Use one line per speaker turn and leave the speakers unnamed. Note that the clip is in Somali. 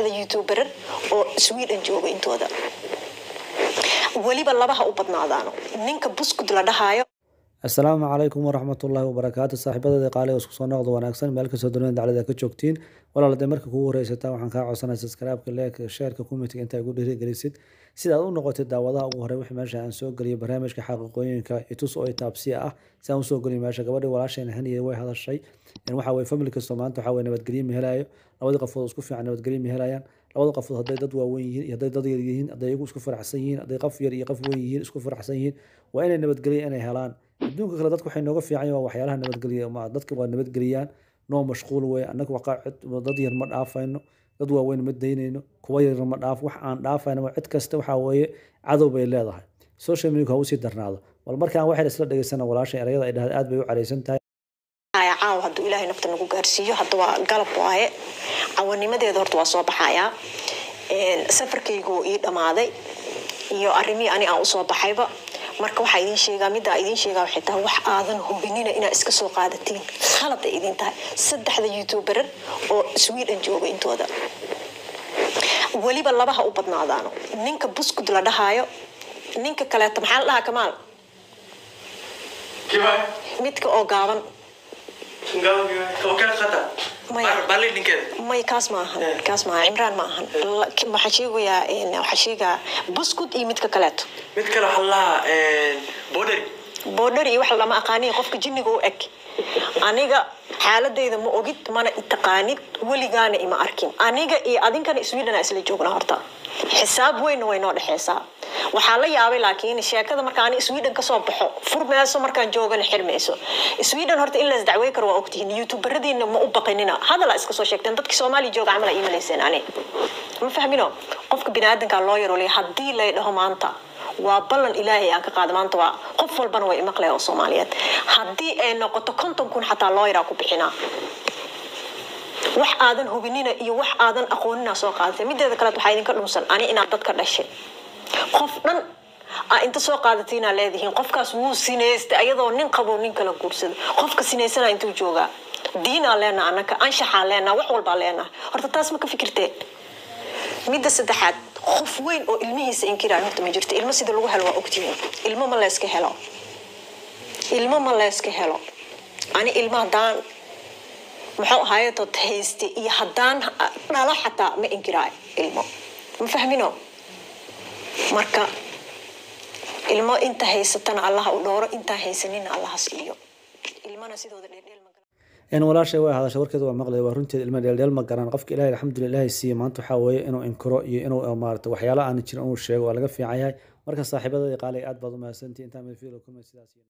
saddexda youtuberar oo sweden jooga intooda weliba labaha u badnaadaano ninka buskud la dhahaayo
assalaamu calaykum waraxmatullaahi wabarakaatu saaxiibadeeda qaaliga isku soo noqdo wanaagsan meel kastoo dunida daclada ka joogtiin walaal hadee marka kugu horeysataa waxaan kaa codsanaya subscribe-ka leeka sheerka kumitiga intaa igu dhiirigelisid sida aad u noqotid daawadaha ugu horey wixii meesha aan soo geliyo barnaamijka xaqiiqooyinka itus oo itaabsiya ah si aan usoo geliyo meesha gabadhii walaashayna haniya way hadashay waxa weye family kastoo maanta waxa weye nabadgelyo ma helayo labadii qafood isku fiican nabadgelyo ma helayaan labada qafood hadday dad waaweyn yihiin iyo hadday dad yar yihiin hadday iyagu isku faraxsan yihiin hadday qof yar iyo qof weyn yihiin isku faraxsan yihiin waa inay nabadgelyo inay helaan adduunka kale dadku waxay nooga fiican yihin waa waxyaalaha nabadgelya ma dadka waa nabadgeliyaan noo mashquul weye annaga dad yar ma dhaafayno dad waaweyn ma daynayno kuwa yar ma dhaaf wax aan dhaafayno cid kasta waxaa weeye cadow bay leedahay social media ha usii darnaado bal markaan waxay isla dhegeysana walaashay erayada ay dhahday aad bay u careysan tahay
caawa hadduu ilaahay nafta nagu gaarsiiyo hadda waa galab waaye cawanimadeeda horta waa soo baxayaa safarkaygu ii dhammaaday iyo arrimihii ani aan usoo baxayba marka waxaa idin sheegaa middaa idin sheegaa waxay tahay wax aadan hubinina inaad iska soo qaadatiin khalad ay idin tahay saddexda youtuberar oo sweden jooga intooda weliba labaha u badnaadaano ninka buskud la dhahaayo ninka kaleeto maxaa la dhahaa kamaal midka oo gaaban may kaas ma ahan kaas maaha cimraan ma ahan waxaa sheegayaa waxaa sheegaa buskud iyo midka kaleeto
mid kale waxaa lahaa bordery
boodhar iyo wax lama aqaaniya qofka jinniga u eg aniga xaaladayda ma ogid mana itaqaanid weligaana ima arkin aniga iyo adinkana sweden aa isla joognaa horta xisaab weynna way noo dhexeysaa waxaa la yaabay laakiin sheekada marka ani sweden kasoo baxo furmeyso markaan joogana xirmayso sweden horta in las dacwey karo waa ogtihiin youtuberadiina ma u baqinina hadala iska soo sheegteen dadki soomaaliya jooga camal ii malayseen ani ma fahmino qofka biniaadanka loo yarolay haddii lay dhaho maanta waa ballan ilaahay aan ka qaada maanta waa qof walbana way imaqlaya oo soomaaliyeed haddii ay noqoto konton kun xataa loo yaraa ku bixinaa wax aadan hubinina iyo wax aadan aqoonina soo qaadatay mideeda kaleet waxaa idinka dhunsan ani inaad dadka dhashay qof dhan aa inta soo qaadatiinaa leedihiin qofkaas wuu sinaystay ayadoo nin qabo nin kala guursada qofka sinaysana intuu joogaa diinaa leenaha anaka anshaxaa leenaha wax walbaa leenaha horta taas ma ka fikirteen midda saddexaad qof weyn oo ilmihiisa inkiraan horta ma jirto ilmo sida lagu helo waa ogtihiin ilmo ma layska helo ilmo ma layska helo ani ilmo haddaan muxuu ahaaye dad hayste iyo haddaan dhalo xataa ma inkiraayo ilmo ma fahmino marka ilmo inta haysatana allaha u dhooro intaa haysanina allaha siiyo ilmana sidooda dheerdheel
in walaashay way hadashay warkeeda waa maqlay waa runteed ilma dheeldheel ma garan qofka ilahay alxamdulillah ilaahay siiye maanta waxaa weeye inuu inkiro iyo inuu maarata waxyaala aan jirin inuu sheego waa laga fiican yahay marka saaxiibadadii qaalay aad baad u mahadsantihi intaa mid fiilo kulmay sidaas